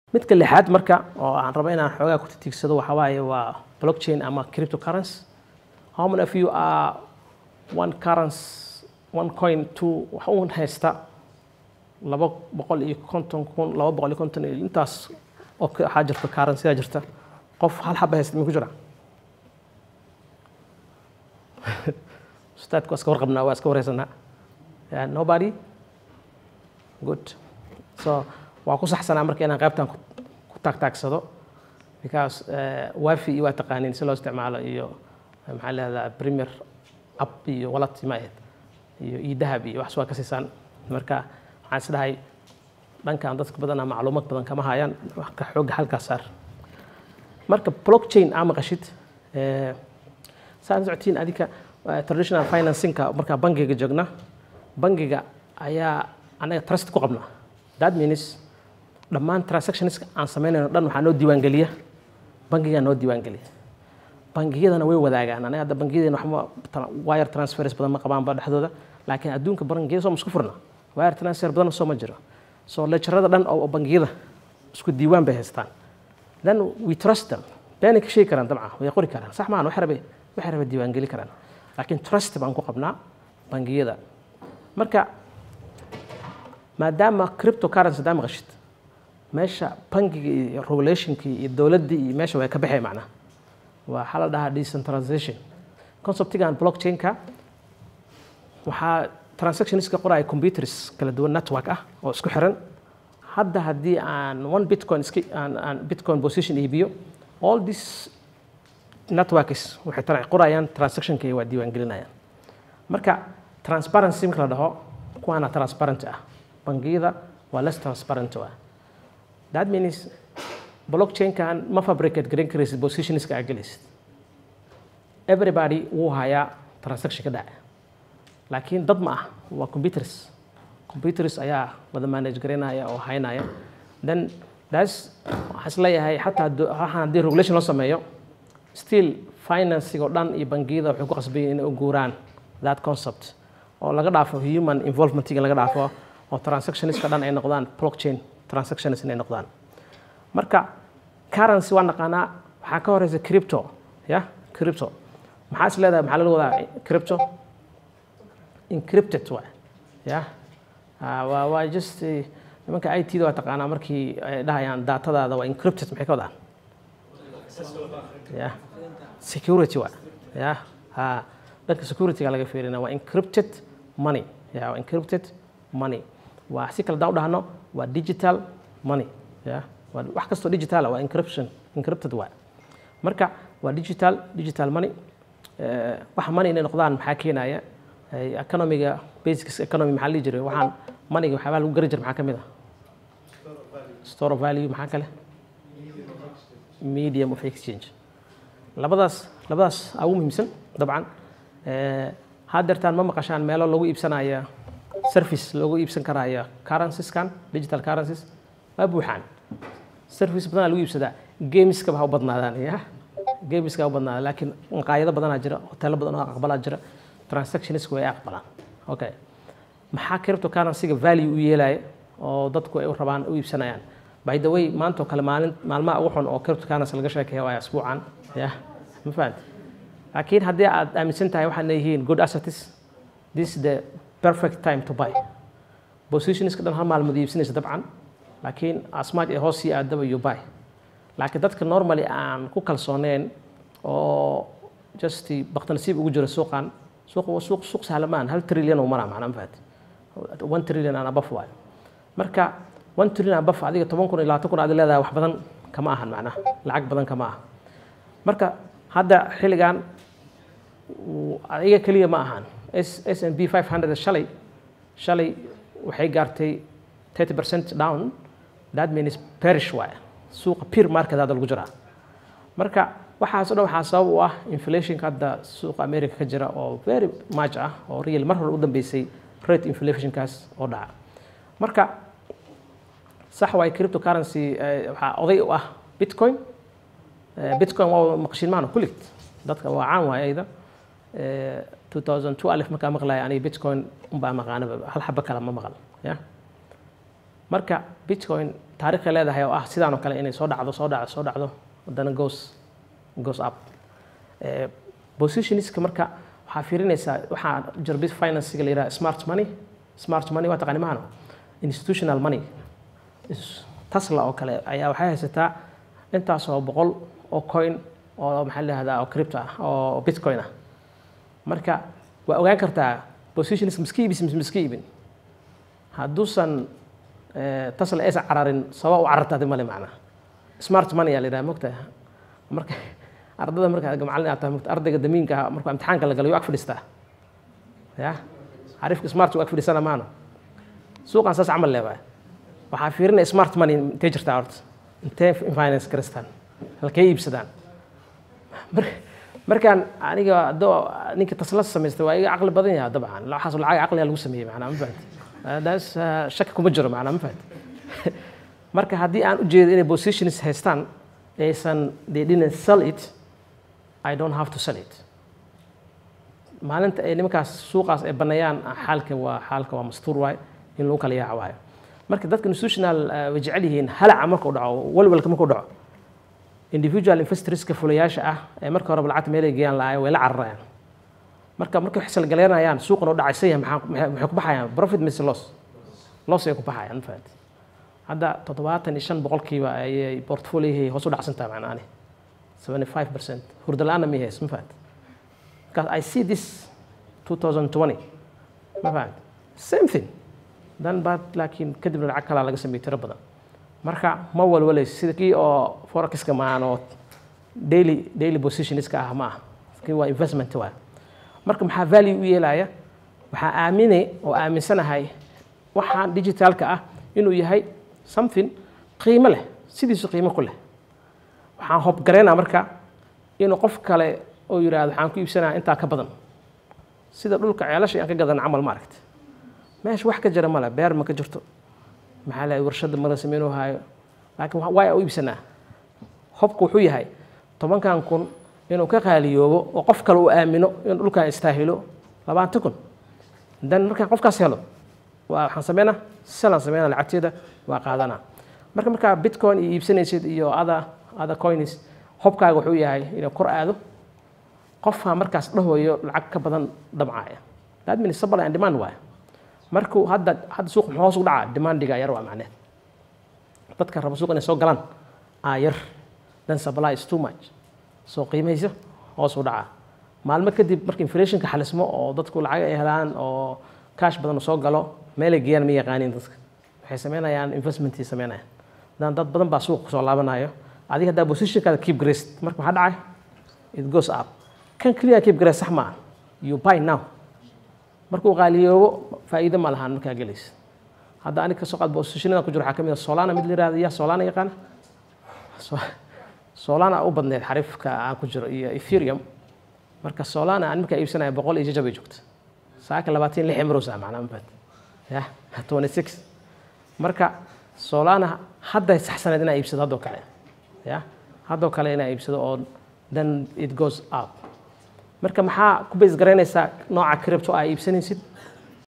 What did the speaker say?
midka lixaad marka oo aan rabo inaan xoogaa ku tiigsado waxa waaye waa blockchain ama cryptocurrency how many of you are one currency one coin two wax uun haysta laba boqol iyo konton kun laba boqol iyo konton iyo intaas oo waxaa jirta currency jirta qof hal xaba haysta mi ku jira ustaadka waa iska warqabnaa waa iska wareysanaa yeah, nobody good so waa ku saxsanaa marka inaan qaybtan ku taagtaagsado because wifi iyo waa taqaaniin si loo isticmaalo iyo maxaa leedaha premier app iyo wallet ma ahayd iyo idahab iyo wax waa ka siisaan marka waxaan is dhahay dhankan dadka badanaa macluumaad badan kama hayaan ka xoogga halkaas saar marka blockchain aa maqashid saan socotiin adika traditional financingka markaa bangiga joogna bangiga ayaa anaga trust ku qabnaa that means dhammaan transactionska aan samaynayno dhan waxaa noo diiwaangeliya bangigaa noo diiwaangeliya bangiyadana way wadaagaan anaga hadda bangiyadeena waxba wire transfers badan ma qabaanba dhexdooda laakiin adduunka bangiyada soo ma isku furna wire transfer badan soo ma jiro so lejarada dhan oo bangiyada isku diiwaan bay haystaan then we trust them beenay ka sheegi karaan dabcan way qori karaan sax maahan waxay rabay waxay rabay diiwaangeli karaan laakiin trust baan ku qabnaa bangiyada marka maadaama cryptocurrency hadaa maqashid meesha bangiga iyo regulationkii iyo dowladdii iyo meesha way ka baxay macnaha waxaa la dhahaa decentralization conceptigan blockchainka waxaa transactionska qoraya computers kala duwan network ah oo isku xiran hadda haddii aan one bitcoin iska aan aan bitcoin position iibiyo all this networks waxay tara qorayaan transactionkay waa diiwaangelinayaan marka transparency marka la dhaho kuwaana transparent ah bangiyada waa less transparent ah that means blockchainkan ma fabricate garan karaysid positionska aa gelaysid everybody wuu hayaa transaction ka dhaca laakiin dad ma ah waa computers computers ayaa wada manage garaynaya oo haynaya then that's waxaan isleeyahay xataa waxaan haddii regulation loo sameeyo still financing oo dhan iyo bangiyada waxay ku qasbayin inay u guuraan that concept oo laga dhaafo human involvementiga laga dhaafo oo transactionska dhan ay noqdaan blockchain transactions inay noqdaan marka currency waa naqaanaa waxaa ka horeysa crypto ya crypto maxaa is leedahay maxaa laga wadaa crypto encrypted waa ya waa waa just nimanka i t da waa taqaanaa markii ay dhahayaan datadaada waa encrypted maxay ka wadaan ya security waa ya ha dhanka securityga laga fiirina waa encrypted money ya waa encrypted money waa si kale daan u dhahno waa digital money ya waa wax kastoo digital waa encryption encrypted waa marka waa digital digital money waxa money inay noqdaan maxaa keenaya economiga basics economy maxaa lihi jiray waxaan moneyga waxyaabaa lagu gari jira maxaa ka mid ah store of value maxaa kale medium of exchange labadaas labadaas aa ugu muhiimsan dabcan haddeertaan ma maqashaan meelo lagu iibsanaya service lagu iibsan karaya currencyskan digital currencies waa buuxaan service badanaa lagu iibsadaa gameska ha u badnaadaan ya gameska ha u badnaadaan laakiin maqaayado badanaa jira hoteelo badan oo aqbalaa jira transactionska way aqbalaan okay maxaa cryptocurrencyga value u yeelaya oo dadku ay u rabaan u iibsanayaan by the way maanta oo kale maalin maalmaha ugu xun oo cryptocurrency laga sheekeeya waa asbuucan ya ma fahamti laakiin haddii aad aaminsan tahay waxaad leeyihiin good assets this is the perfect time to buy positionska dhan hal maalmood iibsanaysa dabcan laakiin asmaaj ee hoos sii aadaba you buy laakiin dadka normally aan ku kalsooneen oo just baktanasiib ugu jira suuqan suuq suuq suuq sahlamaan hal trillion uu maraa macnaa ma fahamti one trillion aan abaf waayo marka one trillion abaf adiga toban kun iyo labaatan kun aad leedahay wax badan kama ahan macnaha lacag badan kama aha marka hadda xilligan adiga keliya ma ahan s s n b five hundred shalay shalay waxay gaartay thirty percent down that means perish waay suuqa peer market hadda lagu jiraa marka waxaas o dhan waxaa sabab u ah inflationka hadda suuqa america ka jira oo very much ah oo real mar hore u dambeysay rate inflationkaas oo dhaca marka sax waay cryptocurrency waxaa oday u ah bitcoin bitcoin waa maqshin maana kullig dadka waa caan waay ayda 2002 alif markaa maqlaya aniga bitcoin unbaa maqaanaba hal xaba kale ma maqal ya marka bitcoin taariikhay leedahay oo ah sidaan oo kale inay soo dhacdo soo dhacdo soo dhacdo haddana goes goes up Eh, positionska marka waxaa fiirinaysaa waxaa jira bit financega la yidhaha smart money smart money waa taqaani maano institutional money Is- Tesla oo kale ayaa waxay haysataa intaasoo boqol oo coin oo maxaa la yihahdaa oo crypto ah oo bitcoin ah marka waa ogaan kartaa positionska miska iibis mise miska iibin hadduusan eh, Tesla aysan cararin sabab u carartaadi male macnaa smart money yaa la yidhaha mogtahay marka ardada marka macallin aad tahay mogta ardayga damiinka ah markuu imtixaanka la galayo ag fadhiistaa ya xariifka smart uu ag fadhiisana maano suuqan saas camal leebahay waxaa fiirinaya smart money intee jirtaa horta intee finance garistaan halkee iibsadaan Mar- markaan aniga adoo ninka tasla samaystay waa iga caqli badan yahay dabcan waxaas lacag caqliga lagu sameeyey macnaa ma fahanti daas shaki kuma jiro macnaa ma fahanti marka haddii aan ujeedo inay positions haystaan aysan they didn't sell it I don't have to sell it maalinta ay nimankaas suuqaas ay baneeyaan xaalka waa xaalka waa mastuur waay in lagu kala yaaca waayo marka dadka institutional eh, way jecel yihiin halaca markuu dhaco walwalka markuu dhaco individual investorska fulayaasha ah ee marka horeba lacagta meelay geeyaan lahaay way la cararayaan marka markay wax salgaleynayaan suuqan u dhacaysan yahay maxaa- maxay maxay ku baxayaan profit mise loss loss ay ku baxayaan ma fahanti hadda toddobaatan iyo shan boqolkiiba ayay portfoliohii hoos u dhacsan tahay macnaani 75 percent hurda la-aana ma hays ma fahanti because I see this 2020 ma fahanti same thing dan baad laakiin kadibna lacag kalaa laga sameeyey tiro badan marka ma walwalayso sida kii oo forexiska maahan oo daily daily positionska ah ma aha kii waa investment waa marka maxaa value u yeelaya waxaa aaminay oo aaminsanahay waxaan digitalka ah inuu yahay something qiimo leh sidiisu qiimo ku leh waxaan hobgaraynaa marka inuu qof kale oo yidhaahdo waxaan ku iibsanaya intaa ka badan sida dhulka ceelasha aan ka gadan camal ma aragti meesha wax ka jira male beer ma ka jirto maxaa la warshada mala sameynuu haayo laakiin wa- waa u iibsanaa hobku wuxuu yahay tobankan kun inuu ka qaaliyoobo oo qof kale uu aamino inuu dhulkan istaahilo labaatan kun dan markaan qofkaas helo waa waxaan sameynaa selaan sameynaa lacagteeda waa qaadanaa marka markaa bitcoin iyo iibsanaysid iyo other other coins hobkaaga wuxuu yahay inuu kor aado qofaa markaas dhahoyo lacag ka badan dhamcaaya that means supply and demand waay markuu hadda hadda suuq muxuu hoos u dhacaa demandiga yar waa macneed dadka raba suuq inay soo galaan aa yar then supply is too much soo qiimaysa hoos u dhacaa maalmo kadib marka inflationka xalismo oo dadku lacag ay helaan oo cash badan soo galo meelay geeyaan ma yaqaaniin dadka waxay sameynayaan investmentii sameynayaan dan dad badan baa suuqa kusoo laabanayo adiga haddaa positionkaada keep graced marka maxaa dhacay it goes up kan clear keep graced sax maaha you buy now markuu qaaliyoobo faa'iido ma lahaan markaa gelaysa hadda aniga kasoo qaad positionada ku jiro waxaa ka mid a solana mid la yihahdo yaa solana yaqaana So- solana u badneed xariifka aan ku jiro iyo ethereum marka solana aan markaa iibsanaya boqol iyo jajabay joogta saaka labaatan iyo lix emrosa macnaa mafad ya twenty six marka solana hadday saxsaneed inaa iibsado haddoo kale ya haddoo kale inaa iibsado oo then it goes up marka maxaa ku base garaynaysaa nooca crypto aa iibsanaysid